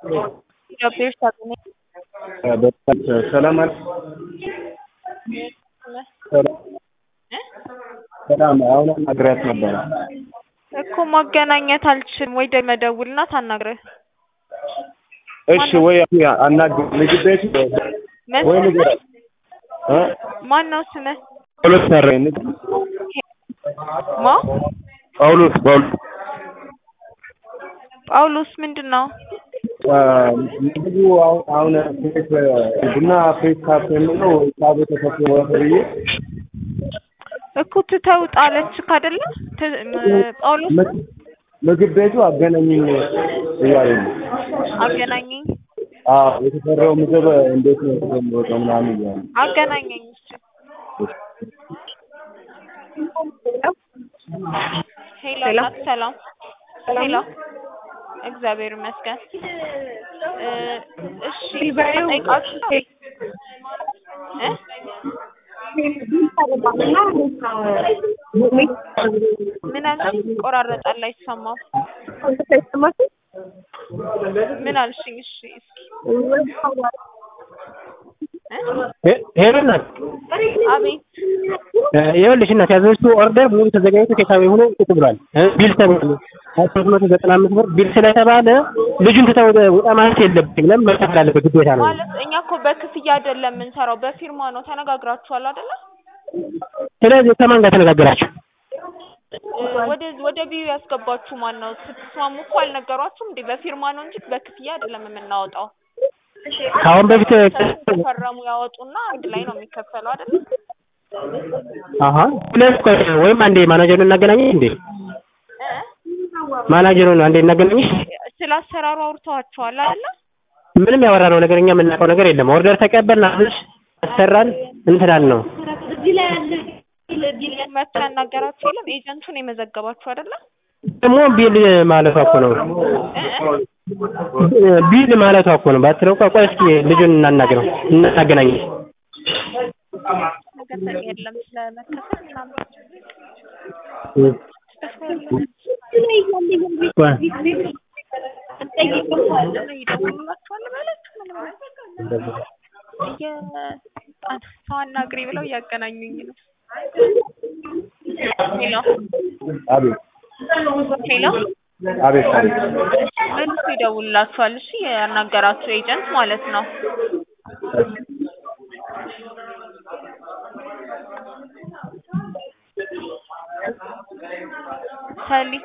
ኢትዮጵያ ውስጥ አገኘ በጣም ሰላም አለ። ሰላም አሁን አናግሪያት ነበረ እኮ ማገናኘት አልችልም ወይ ደግሞ መደውልና ታናግረህ እሺ ወይ አናግር ምግብ ቤት ወይ ንገር እ ማን ነው ስምህ? ጳውሎስ ሰራኝ ንገር ማ ጳውሎስ ጳውሎስ ጳውሎስ ምንድን ነው? ምግቡ አሁን አሁን ፌስ ቡና ፌስ ካፕ የምለው ሳቡ ተፈትኖ ብዬ እኮ ትተው ጣለችክ አይደለ? ት- ም- ጳውሎስ ምግብ ቤቱ አገናኝኝ እያለኝ ነው። አገናኘኝ አዎ የተሰራው ምግብ እንዴት ነው የሚወጣው ምናምን እያለ አገናኘኝ እሺ። ሄሎ እናት ሰላም ሄሎ እግዚአብሔር ይመስገን እ እሺ ጠይቃችሁ እ ምን አልሽኝ? ይቆራረጣል አይሰማም። ምን አልሽኝ? እሺ እስኪ እ ሄሎ እናት አቤት ይኸውልሽ እናት ያዘዝሽው ኦርደር ሙሉ ተዘጋጅቶ ቴካዌ ሆኖ ቁጭ ብሏል እ ቢል ተብሏል ሶስት መቶ ዘጠና አምስት ብር ቢል ስለተባለ ልጁን ትተው ወጣ ማለት የለብሽም ለምን መከፈል አለበት ግዴታ ነው ማለት እኛ እኮ በክፍያ አይደለም የምንሰራው በፊርማ ነው። ተነጋግራችኋል አይደለ? ስለዚህ ከማን ጋር ተነጋገራችሁ እ ወደ ወደ ቢዩ ያስገባችሁ ማን ነው? ስትስማሙ እኮ አልነገሯችሁም እንዴ? በፊርማ ነው እንጂ በክፍያ አይደለም የምናወጣው። ከአሁን በፊት ተፈረሙ ያወጡና አንድ ላይ ነው የሚከፈለው አይደለ? አሀ ሁለት ቆይ ወይም አንዴ ማናጀሩን እናገናኘሽ እንዴ እ ማናጀሩን አንዴ እናገናኘሽ ስለ አሰራሩ አውርተዋችኋል አይደለ? ምንም ያወራነው ነገር እኛ የምናውቀው ነገር የለም ኦርደር ተቀበልን አብሽ አሰራን እንትናል ነው መጥቶ ያናገራችሁ የለም? ኤጀንቱን የመዘገባችሁ አይደለ? ደግሞ ቢል ማለቷ እኮ ነው እ ቢል ማለቷ እኮ ነው ባትለው እኮ ቆይ እስኪ ልጁን እናናግረው እናገናኘሽ ነገር የለም ስለመከፈል ምናምን ይደውሉላችኋል በላችሁ ምንም እየ ሰው አናግሪ ብለው እያገናኙኝ ነው። ሄሎ አቤት ሄሎ አቤት አቤት መልሶ ይደውሉላችኋል። እሺ ያናገራችሁ ኤጀንት ማለት ነው። ሰሊ